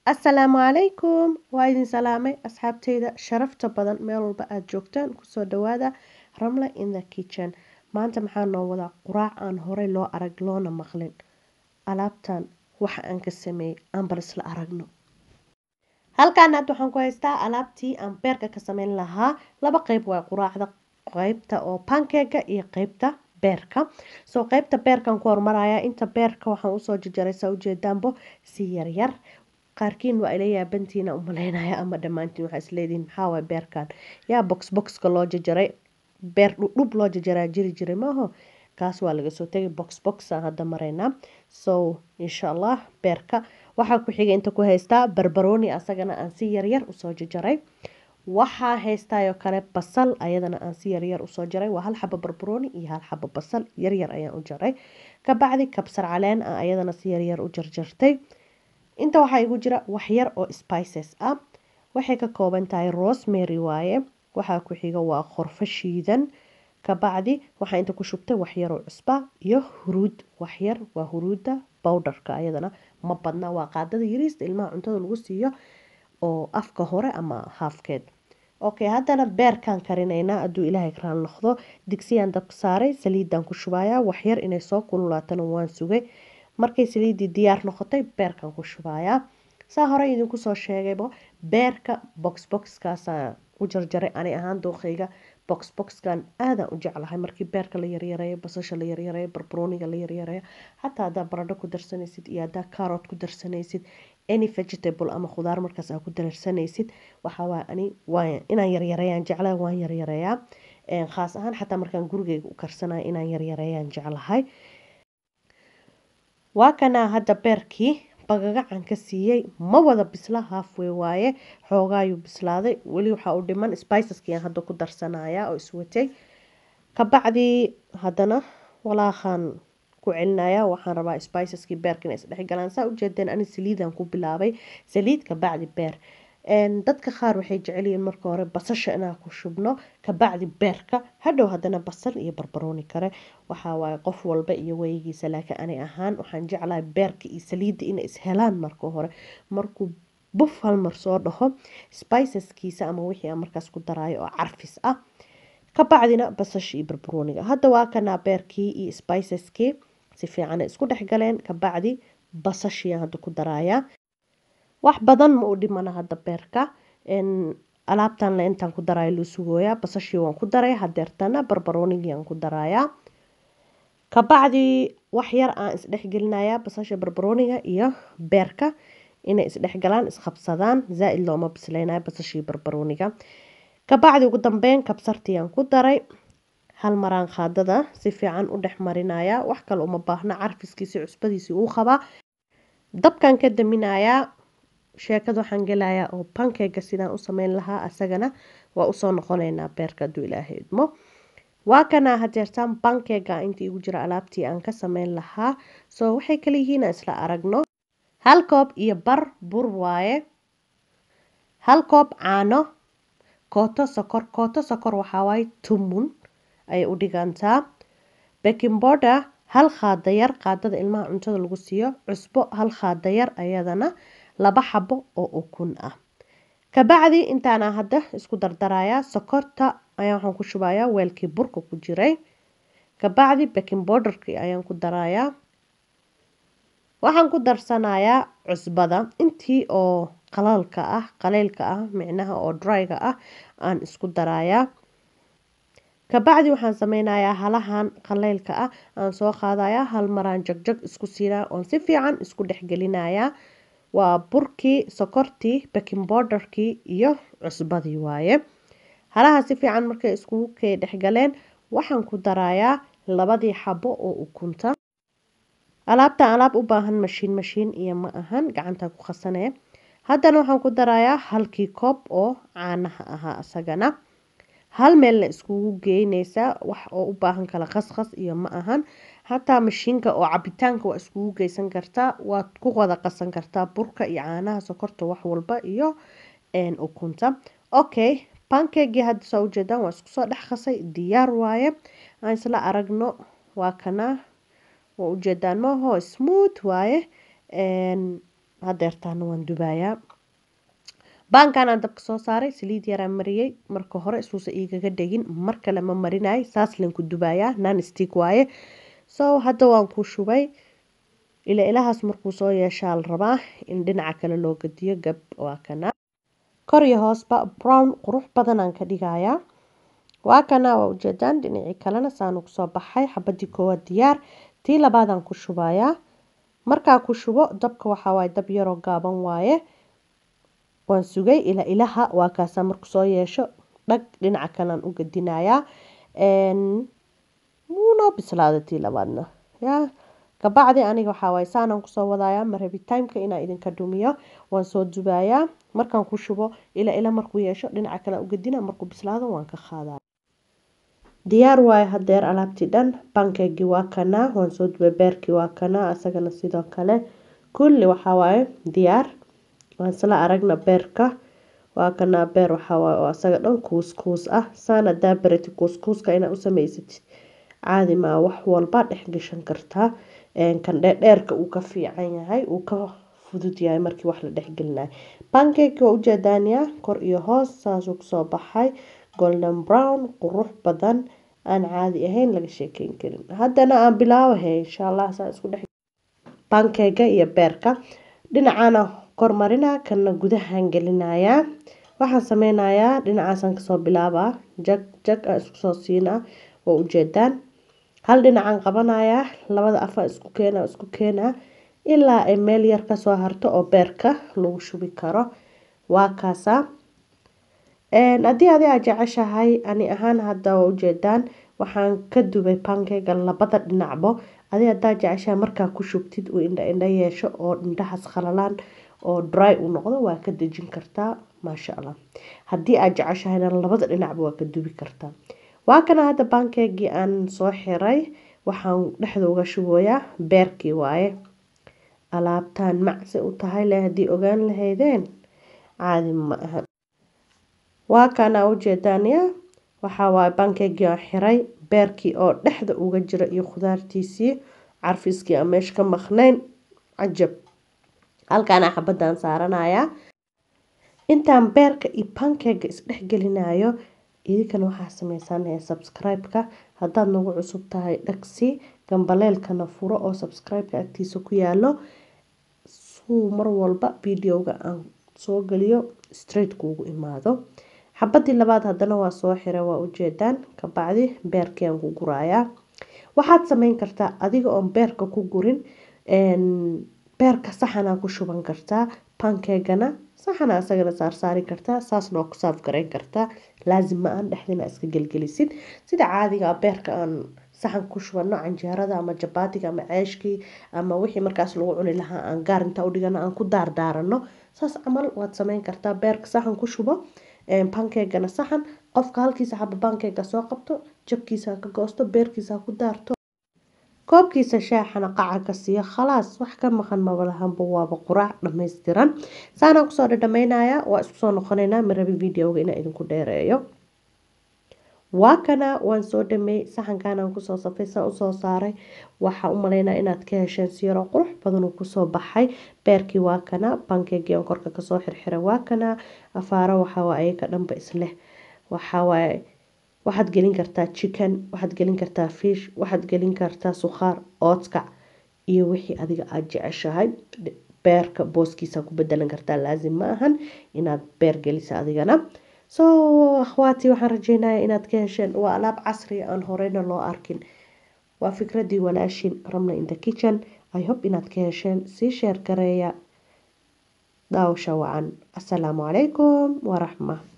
assalaamu calaykum waa idin salaamay asxaabteyda sharafta badan meel walba aada joogtaan kusoo dhawaada ramla in the kitchen maanta maxaa noo wadaa quraac aan horey loo arag loona maqlin alaabtan waxa aan ka sameeyey aan bal isla aragno halkaan hadda waxaan ku haystaa alaabtii aan beerka ka sameyn lahaa laba qeyb waa quraacda qeybta oo pankega iyo qeybta beerka soo qeybta beerkan ku hormaraya inta beerka waxaan usoo jarjaray saa ujeedaanbo si yaryar qaarkiin waa ila yaabantiina umaleynaya ama dhammaantiin waxaa isleedihin maxaa waay beerkan yaa box boxka loo jarjaray beer dhudhub loo jarjaraa jiri jiray maaho kaas waa laga soo tegay box box aan hadda maraynaa so insha allah beerka waxaa ku xigay inta ku haystaa barbarooni asagana aan si yaryar usoo jarjaray waxaa haystaayoo kale basal ayadana aan si yaryar usoo jaray waa hal xabo barbarooni iyo hal xabo basal yaryar ayaan u jaray kabacdi kabsar caleen ah ayadana si yaryar u jarjartay inta waxaa igu jira waxyar oo spices ah waxay ka kooban tahay rosemary waaye waxaa ku xiga waa qorfo shiidan kabacdi waxaa inta ku shubtay waxyaroo cusba iyo huruud waxyar waa huruudda bowdharka ayadana ma badna waa qaadada yariista ilmaha cuntada lagu siiyo oo afka hore ama haafkeed okay haddana beerkaan karinaynaa hadduu ilaahay raal noqdo digsiyaan dabka saaray saliidaan ku shubayaa waxyar inay soo kululaatana waan sugay markay saliiddii diyaar noqotay beerkan ku shubayaa saa hore idinku soo sheegayba beerka box boxkaasaan u jarjaray ani ahaan dooqeyga box boxkan aadaan u jeclahay markii beerka la yaryareeyo basasha la yaryareeyo barbarooniga la yaryareeyo xataa haddaa baradho ku darsanaysid iyo haddaa carrot ku darsanaysid any vegetable ama khudaar markaas aa ku darsanaysid waxaa waay ani waa inaan yaryareeyaan jeclahay waan yaryareeyaa khaas ahaan xataa markaan gurigeyga u karsanayo inaan yaryareeyaan jeclahay waa kanaa hadda beerkii bagagacan ka siiyey ma wada bisla halfway waaye xoogaayuu bislaaday weli waxaa u dhiman spiceskiiaan hadda ku darsanaya oo iswatay kabacdii haddana walaaqaan ku celinaya waxaan rabaa spiceskii beerka inay isdhexgalaan saa ujeedeen ani saliidaan ku bilaabay saliid kabacdi beer dadka qaar waxay jecelyihiin marka hore basasha inaan ku shubno kabacdi beerka hadhow haddana basal iyo barbarooni kale waxawaaye qof walba iyo weyigiisa laakiin ani ahaan waxaan jeclahay beerka iyo saliidda inay ishelaan marka hore markuu buf halmar soo dhaho spiceskiisa ama wixii aan markaas ku daraayo oo carfis ah kabacdina basasha iyo barbarooniga hadda waa kanaa beerkii iyo spiceskii si fiican isku dhexgaleen kabacdi basashiiaan hadda ku daraaya wax badan ma u dhimana hadda beerka alaabtan le intaan ku daraayo loo sugooyaa basashii waan ku daray hadeertana barbaroonigii aan ku darayaa kabacdi wax yar aan isdhexgelinayaa basasha barbarooniga iyo beerka inay isdhexgalaan isqabsadaan zaa-id looma bisleynayo basashii barbarooniga kabacdi ugu dambeyn kabsartii aan ku daray hal maraan qaadada si fiican u dhex marinaya wax kale uma baahna carfiskiisi cusbadiisii uu qabaa dabkan ka daminayaa sheekada waxaan gelayaa oo bankega sidaan u sameyn lahaa asagana waa usoo noqoneynaa beerka hadduu ilaahay idmo waa kanaa hadeertaan bankega inta igu jira alaabtii aan ka sameyn lahaa soo waxay kala yihiin aan isla aragno hal koob iyo bar bur waaye hal koob caano kooto sokor kooto sokor waxawaaye tumun ayay u dhigantaa baking border hal qaadayar qaadada ilmaha cuntada lagu siiyo cusbo hal qaadayar ayadana laba xabo oo ukun ah kabacdi intaana hadda isku dardarayaa sokorta ayaa waxaan ku shubayaa weelkii burka ku jiray kabacdi baking borderkii ayaan ku darayaa waxaan ku darsanayaa cusbada intii oo qalalka ah qaleylka ah micnaha oo dryga ah aan isku darayaa kabacdi waxaan sameynayaa halahan qaleylka ah aan soo qaadayaa hal maraan jagjag isku siinaya oon si fiican isku dhexgelinayaa waa burkii sokortii baking borderkii iyo cusbadii waaye halaha si fiican markay iskugu kay dhexgaleen waxaan ku darayaa labadii xabo oo ukunta alaabtan alaab u baahan mashiin mashiin iyo ma ahan gacantaa ku khasanee haddana waxaan ku darayaa halkii koob oo caanaha ahaa isagana hal meelna iskugu geyneysaa wax oo u baahan kala qasqas iyo ma ahan xataa mashiinka oo cabitaanka waa iskugu geysan kartaa waad ku wada qasan kartaa burka iyo caanaha sokorta wax walba iyo ukunta okay bankegii hadda saa ujeedaan waa isku soo dhex qasay diyaar waaye aan isla aragno waa kana waa ujeedaan maaho smooth waaye hadeertaana waan dubayaa baankan aan dabka soo saaray saliid yaraan mariyey marka hore isuusa igaga dhegin mar kale ma marinay saas len ku dubayaa nan stick waaye so hadda waan ku shubay ila ilahaas markuu soo yeeshaa la rabaa in dhinaca kale loo gadiyo gab waa kana kor iyo hoosba brown qurux badanaan ka dhigayaa waa kana waa ujeedaan dhinacii kalena saanu kusoo baxay xabadii koowaad diyaar tii labaadaan ku shubayaa markaa ku shubo dabka waxaa waaye dab yaroo gaaban waaye waan sugay ila ilaha waa kaasaa marku soo yeesho dhag dhinaca kalean u gadinayaa wuunoo bislaada tii labaadna yaa kabacdi aniga waxaa waaye saanaan kusoo wadayaa marabitaimka inaa idinka dhumiyo waan soo dubayaa markaan ku shubo ila ila markuu yeesho dhinaca kale u gadina markuu bislaado waan ka qaadaa diyaar waaye hadeer alaabtii dhan bankeegii waa kanaa waan soo dubay beerkii waa kanaa isagana sidoo kale kulli waxaa waaye diyaar waan isla aragna beerka waa kanaa beer waxaa waaye oo asaga dhan kuuskuus ah saana daabarati kuuskuuska inaa u samaysatid caadi maa wax walba dhex gashan kartaa kan dheerdheerka uu ka fiican yahay uu ka fudud yahay markii wax la dhexgelinayo bankeki waa ujeedaaniyaa kor iyo hoos saasuu kusoo baxay golden brown qurux badan aan caadi ahayn laga sheekeyn karin haddana aan bilaabahay insha allah saa isku dhex bankega iyo beerka dhinacana kormarina kana gudahaan gelinayaa waxaan sameynayaa dhinacaasaan kasoo bilaabaa jag jag aan isku soo siinaa waa ujeedaan hal dhinacaan qabanayaa labada afaan isku keena isku keenaa ilaa ay meel yar kasoo harto oo beerka lagu shubi karo waa kaasaa haddii adi aa jeceshahay ani ahaan hadda waa ujeedaan waxaan ka dubay bankeyga labada dhinacbo adi hadaa jeceshahay markaa ku shubtid uu indha indha yeesho oo indhahaas khalalaan oo dry uu noqdo waa ka dejin kartaa maasha allah haddii aad jeceshahayna labada dhinacba waa ka dubi kartaa waa kana hadda bankeegii aan soo xiray waxaan dhexda uga shubayaa beerkii waaye alaabtaan macsi u tahay le haddii ogaan lahaydeen caadi ma aha waa kana ujeedaaniya waxaa waaye bankeegii aan xiray beerkii oo dhexda uga jira iyo khudaartiisii carfiskii aan meesha ka maqnayn cajab halkaana xabadaan saaranayaa intaan beerka iyo bankega isdhexgelinayo idinkana waxaa sameysanaya subscribe-ka haddaad nagu cusub tahay dhagsi gambaleelkana furo oo subscribe-ka agtiisa ku yaalo suu mar walba videoga aan soo geliyo straight kuugu imaado xabadii labaad haddana waa soo xira waa ujeedaan kabacdi beerkii aan ku gurayaa waxaad sameyn kartaa adiga oon beerka ku gurin beerka saxanaa ku shuban kartaa bankegana saxana isagana saarsaari kartaa saasna waa ku saaf gareyn kartaa laazim ma aan dhexdina iska gelgelisid sida caadiga beerka aan saxan ku shubano canjeerada ama jabaatiga ama ceeshkii ama wixii markaas lagu cuni lahaa aan gaar intaa udhigano aan ku daardaarano saas camal waad sameyn kartaa beerka saxan ku shubo bankegana saxan qofka halkiisa xaba bankega soo qabto jabkiisa ka goosto beerkiisa ku daarto koobkiisa shaaxana qaca ka siiyo khalaas wax ka maqan mabalahanba waaba quraac dhammaystiran saanaan kusoo dhadhamaynayaa waa isku soo noqonaynaa marabi videoga inaa idinku dheereeyo waa kana waan soo dhameey saxankanaan kusoo safay saa usoo saaray waxaa u maleynaa inaad ka hesheen siyaroo qurux badan uu kusoo baxay beerkii waa kana bankegii aan korka kasoo xirxiray waa kana afaaro waxawaa ayaga dhanba isleh waxawaaye waxaad gelin kartaa chicken waxaad gelin kartaa fish waxaad gelin kartaa sukhaar oodkac iyo wixii adiga aada jeceshahay beerka booskiisa ku bedelan kartaa laazim ma ahan inaad beer gelisa adigana so akhwaati waxaan rajeynaya inaad ka hesheen waa alaab casriya aan horeyna loo arkin waa fikradii walaashin ramla in the kitchen i hope inaad ka hesheen sii sheer gareeya daawasha wacan asalaamu calaykum waraxma